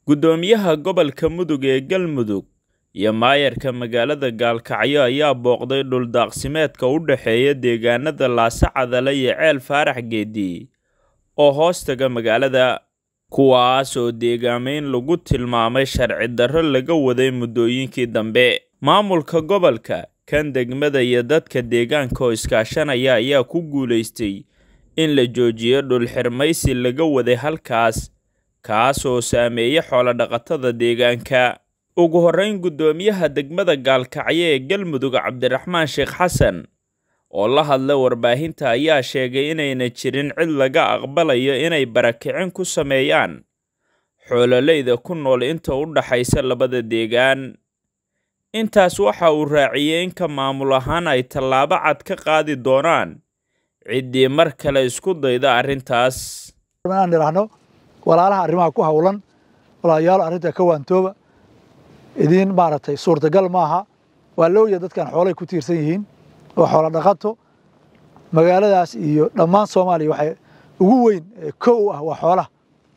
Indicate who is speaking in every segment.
Speaker 1: Guddoomiyaha gobolka Mudug ee Galmudug iyo maayarka magaalada Gaalkacyo ayaa booqday dhul daaqsimeedka u dhexeeya deegaanada Laasacadale iyo Ceel Faarax Geedi oo hoostaga magaalada, kuwaas oo deegaamayn lagu tilmaamay sharci darro laga waday muddooyinkii dambe. Maamulka gobolka, kan degmada iyo dadka deegaanka oo iskaashanaya ayaa ku guuleystay in la joojiyo dhul xirmaysi laga waday halkaas, kaas oo saameeyay xoolo-dhaqatada deegaanka. Ugu horreyn, guddoomiyaha degmada Gaalkacyo ee Galmudug Cabdiraxmaan Sheekh Xasan oo la hadlay warbaahinta ayaa sheegay inayna jirin cid laga aqbalayo inay barakicin ku sameeyaan xoololeyda ku nool inta u dhaxaysa labada deegaan. Intaas waxa uu raaciyay in ka maamul ahaan ay tallaabo cad ka qaadi doonaan ciddii mar kale isku dayda arrintaas.
Speaker 2: inaan idhaahno walaalaha arrimaha ku hawlan walaalayaal arrinta ka waantooba idiin maaragtay suurtagal maaha waa la ogyahay dadkan xoolay ku tiirsan yihiin oo xoolo dhaqato magaaladaas iyo dhammaan soomaaliya waxay ugu weyn ee kow u ah waa xoolaha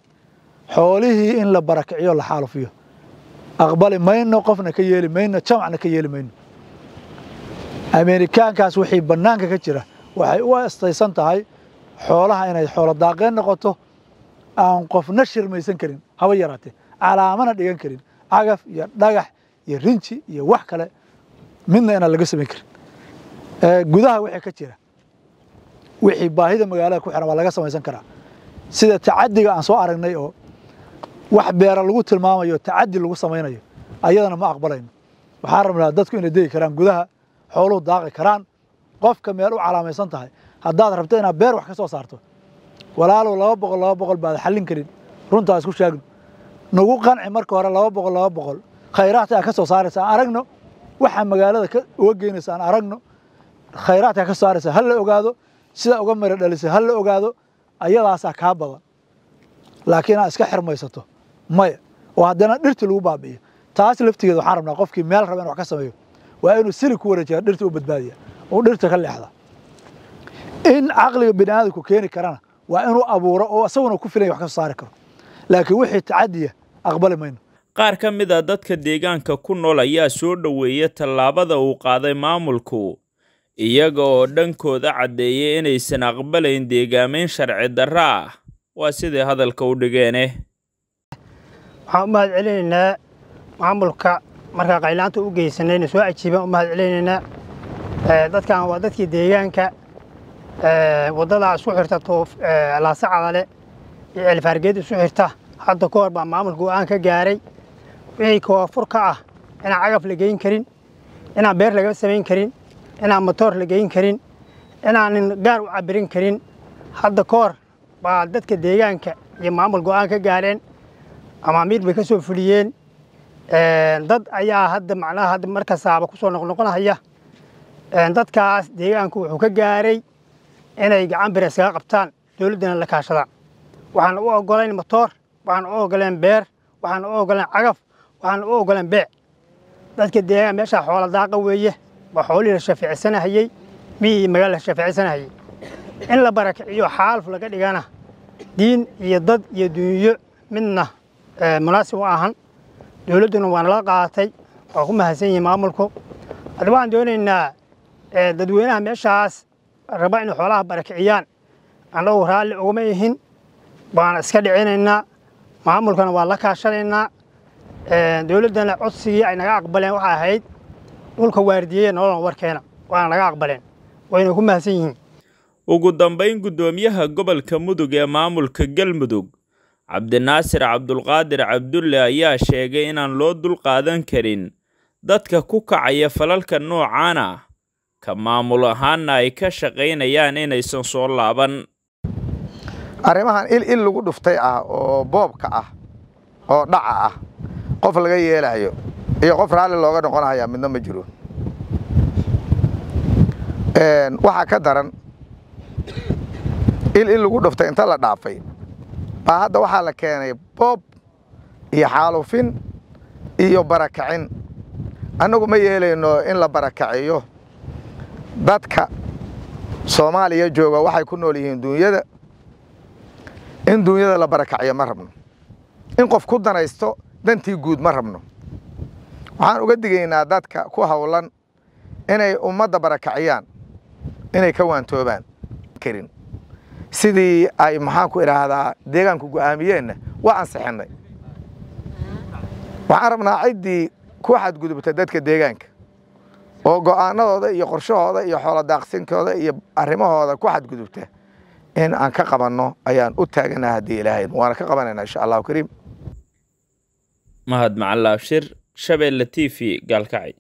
Speaker 2: xoolihii in la barakiciyo la xaalufiyo aqbali mayno qofna ka yeeli mayno jamacna ka yeeli mayno ameerikaankaas wixii bannaanka ka jira waxay u astaysan tahay xoolaha inay xoolo daaqeen noqoto aan qofna shirmaysan karin haba yaraatee calaamana dhigan karin cagaf iyo dhagax iyo rinji iyo wax kale midna inaan laga samayn karin gudaha wixii ka jira wixii baahida magaalada ku xiran waa laga samaysan karaa sida tacadiga aan soo aragnay oo wax beera lagu tilmaamayo tacadi lagu samaynayo ayadana ma aqbalayno waxaan rabnaa dadku inay degi karaan gudaha xooluhu daaqi karaan qofka meel u calaamaysan tahay haddaad rabto inaad beer wax ka soo saarto walaalow laba boqol laba boqol baad xallin karin runtaa isku sheegno nagu qanci marka hore laba boqol laba boqol khayraadka aad ka soo saaraysa aan aragno waxaa magaalada uga geynaysa aan aragno khayraadka ka soo saaraysa ha la ogaado sida uga mara dhalisa ha la ogaado ayadaasaa kaa badan laakiin aad iska xirmaysato maya oo haddana dhirti lagu baabi'iyo taas laftigeeda waxaan rabnaa qofkii meel raba in wax ka sameeyo waa inuu sili ku wareejiya dhirta u badbaadiya oo dhirta ka leexda in caqliga bini aadamku keeni karana waa inuu abuuro oo isaguna ku filan wax ka soo saari karo laakiin wixii tacadiya aqbali mayno
Speaker 1: qaar ka mid a dadka deegaanka ku nool ayaa soo dhoweeyay tallaabada uu qaaday maamulku iyaga oo dhankooda caddeeyay inaysan aqbalayn deegaamayn sharci darro ah waa siday hadalka u dhigeene
Speaker 3: waxaan u mahad celinaynaa maamulka markaa qaylaanta u geysanayna soo ajiibaan u mahad celinaynaa dadkan waa dadkii deegaanka waddadaa isku xirta laasacadale iyo ceelfaargeed isu xirta hadda ka hor baa maamulka go'aan ka gaaray wixii koofur ka ah inaan cagaf la geyn karin inaan beer laga samayn karin inaan motoor la geyn karin inaanin gaar u cabirin karin hadda ka hor baa dadka deegaanka iyo maamul go'aan ka gaareen amaamiir bay ka soo fuliyeen dad ayaa hadda macnaha hadda markasaaba ku soo noqnoqonaya dadkaas deegaanku wuxuu ka gaaray inay gacan bir iskaga qabtaan dowladdana la kaashadaan waxaan u oggolayn motoor waxaan u oggolayn beer waxaan u oggolayn cagaf waxaan u oggolayn beec dadka deegaan meeshaa xoola daaqa weeye waa xoolihii la shafeecsanahayey miyii magaala la shafeecsanahayey in la barakiciyo xaaluf laga dhigana diin iyo dad iyo dunyo midna munaasib u ahan dowladduna waa nala qaadatay waa ku mahadsan yihiin maamulku hadda waxaan doonaynaa dadweynaha meeshaas raba inay xoolaha barakiciyaan annagu raalli ugama ihin baana iska dhicinaynaa maamulkana waa la kaashanaynaa dowladdana codsigii ay naga aqbaleen waxay ahayd dhulka waardiyeya nololan warkeena waana naga aqbaleen wayna ku mahadsan yihiin
Speaker 1: ugu dambayn guddoomiyaha gobolka mudug ee maamulka galmudug cabdinaasir cabdulqaadir cabdulle ayaa sheegay inaan loo dulqaadan karin dadka ku kacaya falalka noocaan ah ka maamul ahaanna ay ka shaqaynayaan inaysan soo laaban
Speaker 4: arrimahan il il lagu dhuftay ah oo boobka ah oo dhaca ah qof laga yeelayo iyo qof raalli looga noqonaya midna ma jiro waxaa ka daran il il lagu dhuftay inta la dhaafay baa hadda waxaa la keenay boob iyo xaalufin iyo barakacin annagu ma yeelayno in la barakaciyo dadka soomaaliya jooga waxay ku nool yihiin duunyada in duunyada la barakaciyo ma rabno in qof ku danaysto dantii guud ma rabno waxaan uga digaynaa dadka ku hawlan inay ummadda barakaciyaan inay ka waantoobaan karin sidii ay maxaanku idhaahdaa deegaanku go'aamiyeenna waa ansixinnay waxaan rabnaa ciddii ku xadgudubta dadka deegaanka oo go'aanadooda iyo qorshahooda iyo xoolo daaqsinkooda iyo arrimahooda ku xadgudubta in aan ka qabanno ayaan u taaganaha haddii ilaahay waana ka qabanaynaa insha allahu kariim
Speaker 1: mahad macalin abshir shabeelle t v gaalkacay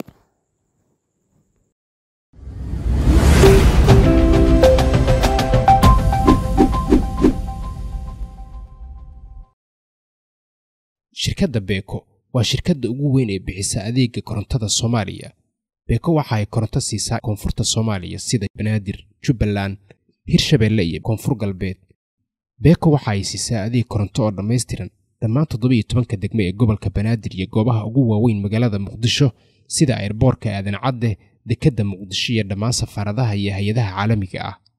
Speaker 5: shirkadda beeko waa shirkadda ugu weyn ee bixisa adeega korontada soomaaliya beeko waxa ay koronto siisaa koonfurta soomaaliya sida banaadir jubbaland hirshabeelle iyo koonfur galbeed beeko waxa ay siisaa adeeg koronto oo dhammaystiran dhammaan toddobiiyo tobanka degme ee gobolka banaadir iyo goobaha ugu waaweyn magaalada muqdisho sida airboorka aadan cadde dekedda muqdisho iyo dhammaan safaaradaha iyo hay-adaha caalamiga ah